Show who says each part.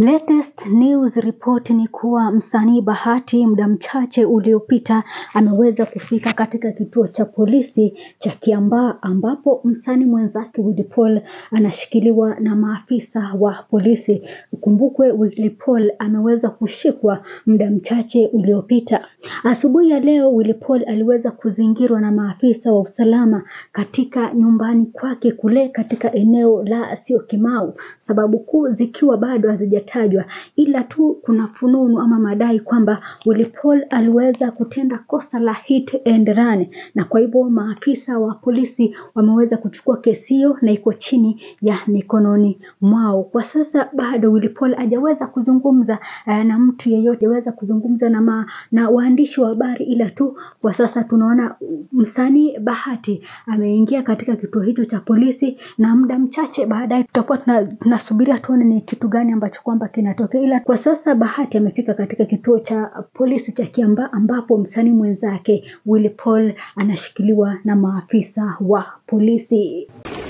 Speaker 1: Latest news report ni kuwa msanii Bahati muda mchache uliopita ameweza kufika katika kituo cha polisi cha Kiambaa ambapo msanii mwenzake Willy Paul anashikiliwa na maafisa wa polisi. Ukumbukwe Willy Paul ameweza kushikwa muda mchache uliopita. Asubuhi ya leo Willy Paul aliweza kuzingirwa na maafisa wa usalama katika nyumbani kwake kule katika eneo la Syokimau, sababu kuu zikiwa bado hazijatajwa, ila tu kuna fununu ama madai kwamba Willy Paul aliweza kutenda kosa la hit and run, na kwa hivyo maafisa wa polisi wameweza kuchukua kesi hiyo na iko chini ya mikononi mwao. Kwa sasa bado Willy Paul hajaweza kuzungumza eh, na mtu yeyote, hajaweza kuzungumza na, ma, na waandishi wa habari, ila tu kwa sasa tunaona msanii Bahati ameingia katika kituo hicho cha polisi, na muda mchache baadaye tutakuwa tuna- tunasubiria tuone ni kitu gani ambacho kwamba kinatokea, ila kwa sasa Bahati amefika katika kituo cha polisi cha Kiambaa ambapo msanii mwenzake Willy Paul anashikiliwa na maafisa wa polisi.